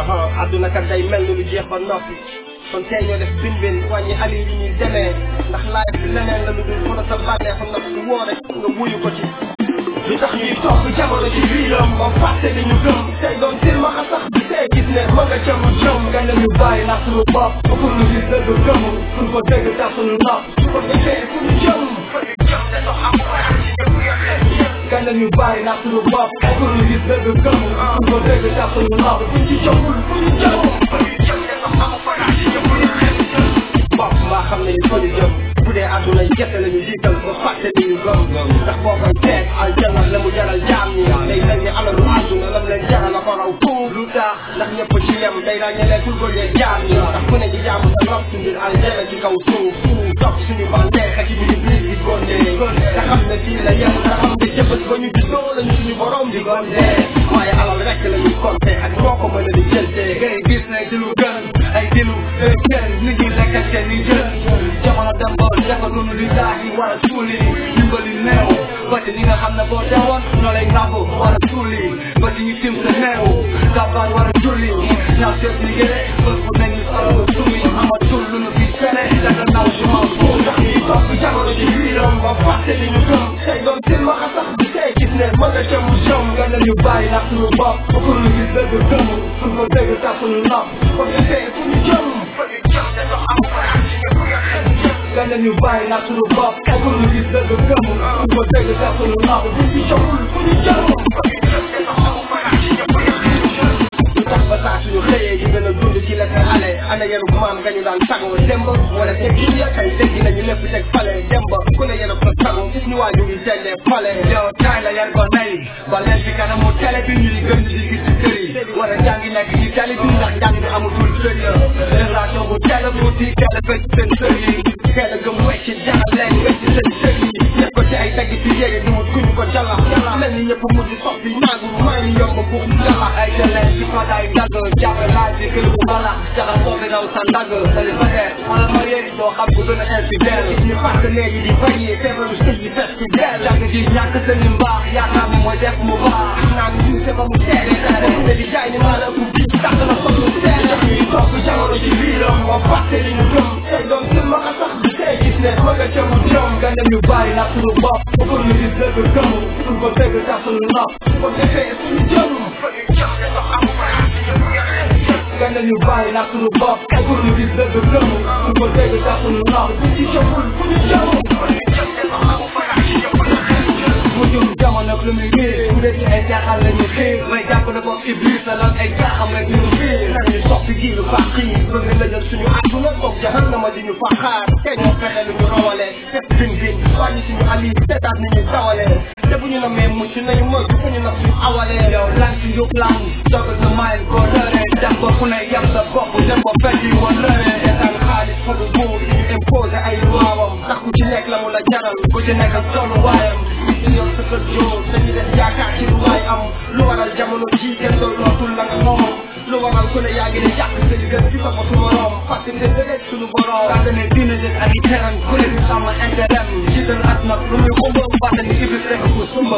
adduna kat day mel ni lu jeex ba noppi kon tey ñoo def bin bin wàññi ali yi ñuy demee ndax laaj bi leneen la lu dul mën a sa bànneexu naf su woo rek nga wuyu ko ci li tax ñuy topp jamono ci biiram moom fàtte li ñu gëm tey doon silmaxa sax bi tey gis ne ma nga ca mu jëm nga ne ñu bàyyi ndax suñu bopp ba pour ñu gis dëgg gëm suñ ko dégg tax suñu nopp kon defee fu ñu jëm fa ñu jëm ne dox am xalaat ci ñëpp ya xel nga ne ñu bàyyi ndax suñu bopp ba pour ñu gis dëgg gëm suñ ko dégg tax suñu nopp buñ ci jëmul fu ñu jëm fa ñu jëm ne dox am xalaat ci ñëpp ya xel bopp mbaa xam ne ñu fa ñu jëm bu dee àdduna gerte la ñu jiital ba fàtte li ñu gëm ndax boo koy teeg aljanna la mu jaral jaam ñi day mel ni alalu àdduna lam leen jaral la ko raw tuub lu tax ndax ñëpp ci yem day ràññelee tul ko lee jaam ñi ndax ku ne di jaamu sa rob su ngir aljanna ci kaw suuf topp suñu bandeex ak ci biir biir di gondee nga xam ne fii la yem nga xam ne jëfës ba ñu juddoo la ñu suñu borom di gondee waaye alal rek la ñuy compter ak ñoo ko mën a di jëltee ngay gis ne di lu gën ay dilu day gën nit ñi lekkante ni jën jamono dem ba defatunu li daahi war a suuli dimbali néew ba ci ñi nga xam ne boo deewoon ñoo lay nàmb war a suuli ba ci ñu tim sa néew gàbbaar war a julli ñaaw seet liggéey bés bu ne ñu solo sumi amatul lu nu fi fere daga naw si ma pour ndax ñuy topp jamono ci biiram ba fàtte li ñu gëm tey doon silmaxa sax bi tey gis ne ma nga ca mu jëm nga ne ñu bàyyi ndax suñu bopp ba pour ñu gis dëgg gëm suñ ko dégg tax suñu nopp kon defee fu ñu jëm fa ñu jëm ne dox am xalaat ci ñëpp ya xel nga ne ñu bàyyi ndax suñu bopp ba pour ñu gis dëgg gëm suñ ko dégg tax suñu nopp buñ ci jëmul fu ñu jëm fa ñu jëm ne dox am xalaat ci ñëpp ya xel lu tax ba saa suñu xëyee di gën a dund ci la xale ana yenu maam nga ñu daan sagoo demb wala teg yi ya kay teggi nañu lépp teg fale demb ku ne yenu ko sagoo gis ñu waa ñu ngi tellee fale yow taay la yan ko nay ba leen ci kanamu télé bi ñuy gën di gis ci kër yi war a jàngi nekk ci télé bi ndax njàng bi amatul sër ya relation bu télé bu di télé fekk seen sër yi teel a gëm wecc jaral leen wecc seen sër yi def ko ci ay tagg ci yéege du mu kuñu ko jala mel ni ñëpp mujj soppi naagu maa ngi yomb buux jala ay télé ci ko day dagg jàppe laaj ci kër bu bala jaxal boobu daw sa ndagg célibataire wala marié doo xam ku gën a infidèle gis ñu partenaire yi di bañee feebaru sëy yi fes ci del jàng ji ñàkk seen mbaax yaakaar ni mooy def mu baax naan ñu se ba mu teere teere te di jaay ni maa la ëpp bi tax na ko lu teere ñuy topp jamono ci biiram moo fàtte li ñu gëm tey doon silma a sax bi tey gis ne ma nga ca mu jëm nga dem ñu bàyyi nag suñu bopp ba pour ñu gis dëgg gëm suñ ko dégg tax suñu nopp ko defee suñu jëm fa ñu jëm ne dox am xalaat ci ñëpp ya xel nga dem ñu bàyyi nag suñu bopp ba pour ñu gis dëgg gëm suñ ko dégg tax suñu nopp buñ ci jëmul fu ñu jëm fa ñu jëm ne dox am xalaat ci ñëpp ya xel mu jëm jamono lu muy riir bu dee ci ay jaaxal la ñu xiir may jàpp ne ko iblis la lan ay jaaxam rek ñu fiir nañu soppi gi lu fàq yi bëgg la jël suñu àdduna toog jahannama di ñu fa xaar te ñoo fexe lu ñu rawale def bin bin wàññi suñu ali seetaat ni ñuy dawale te bu ñu na mee mucc nañu mën fu ñu na suñu awalee yow lan ci yóbbu lan dogal sa maay koo rëree dem ba ku ne yem sa bopp dem ba fekk yi woon rëree seetaan xaalis fa du buur di ñu imposé ay luwaawam ndax ku ci nekk la mu la jaral ku ci nekk ak tolluwaayam ci yow sa kër joo dañu def yaakaar ci lu waay am lu waral jamono ji kenn doon lootul la nga moom lu waral ku ne yaa ngi ne jàpp sa gën ci sa bopp morom fàtte ne dëgg suñu borom daa ne diine jël ak i teran ku ne di sàmm intérêt jiital at nag lu muy xumba fàtte ni iblis rek ko sumba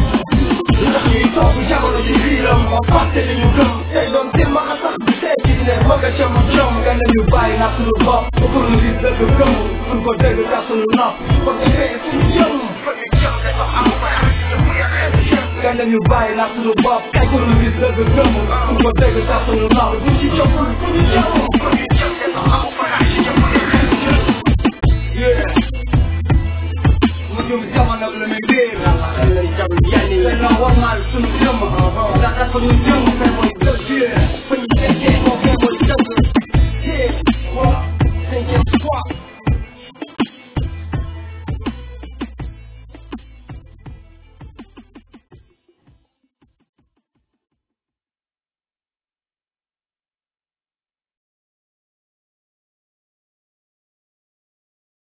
lu tax ñuy toog jamono ji biiram moo fàtte li ñu gëm tey doon silma a sax bi tey gis ne ma nga ca mu jëm nga ne ñu bàyyi nag suñu bopp ba pour ñu gis dëgg gëm suñ ko dégg tax suñu nopp ko defee suñu jëm fa ñu jëm ne dox am xalaat ci ñëpp ya xel nga ne ñu bàyyi nag suñu bopp ba pour ñu gis dëgg gëm suñ ko dégg tax suñu nopp buñ ci jëmul fu ñu jëm fa ñu jëm ne dox am xalaat ci ñëpp ya xel mu jëm jamono lu muy réer yàlla xel nañ jam yenn yi dañoo warmaal suñu jëmm ndax dafa ñu